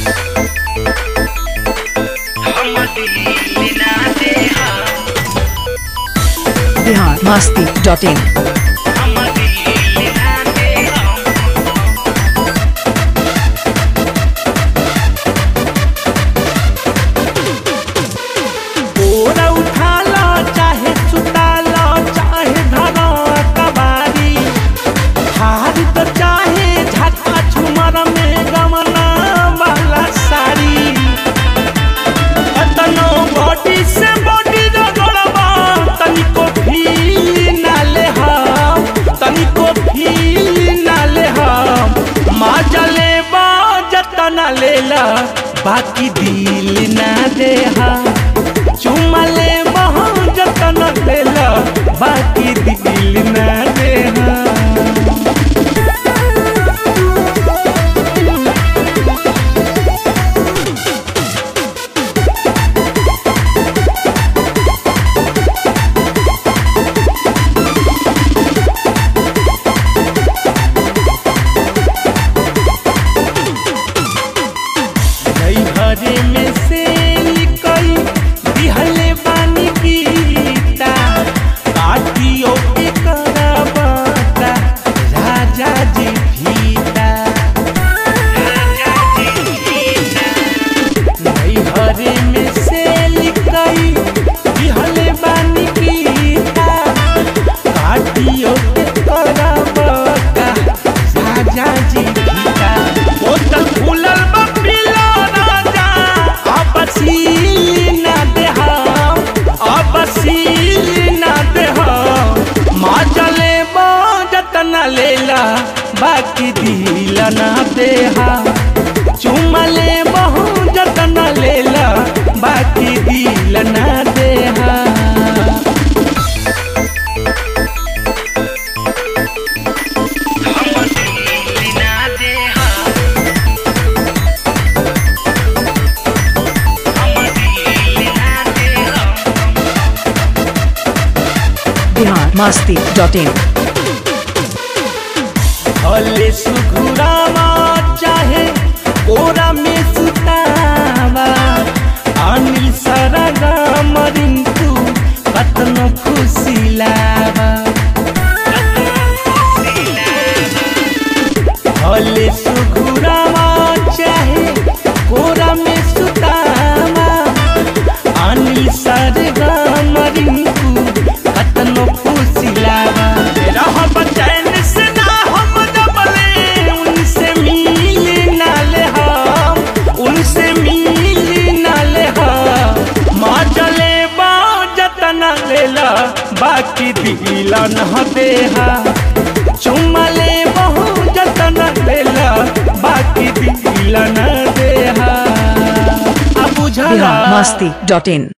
Bihar Masti dot in बोरा उठा लो चाहे सुता लो चाहे धरो कबारी हार तो चाहे झटका झुमर में गमना वाला साड़ी तनो बॉडी से बॉडी रगड़बा तनिको फील ना ले हम तनिको फील ना ले हम माँ जले बा जतना लेला बाकी दिल ना दे हम चुमा ले बहु जतन लेला बाकी दिल ना दे हम नहीं हरे में से निकई दिहले बानी गीता काटियो के करबता राजा जी भीता नहीं हरे में से निकई दिहले बानी गीता काटियो के करबता राजा जी भीता बोतल खुलल बा पिला राजा अब सीना दे हम अब सीना दे हम माँ चले जतना लेला बाकी दिल ना दे हम चुमा ले बहु जतना लेला बाकी दिल ना दे हम बिहार मस्ती डॉट इन भले सुघुरावा चाहे कोरा में सुतावा अनिल सरगा मरिंतु कतनो खुशी लावा भले सुघुरावा चाहे कोरा में सुतावा अनिल सरगा मरिंतु कतनो खुशी लावा रहब चैन से ना हम दबले उनसे मिल ना ले हम उनसे मिल ना ले हम माँ चले बा जतना लेला बाकी दिल न देहा चुमा ले बहु जतना लेला बाकी दिल न देहा अब बुझला बिहार मस्ती डॉट इन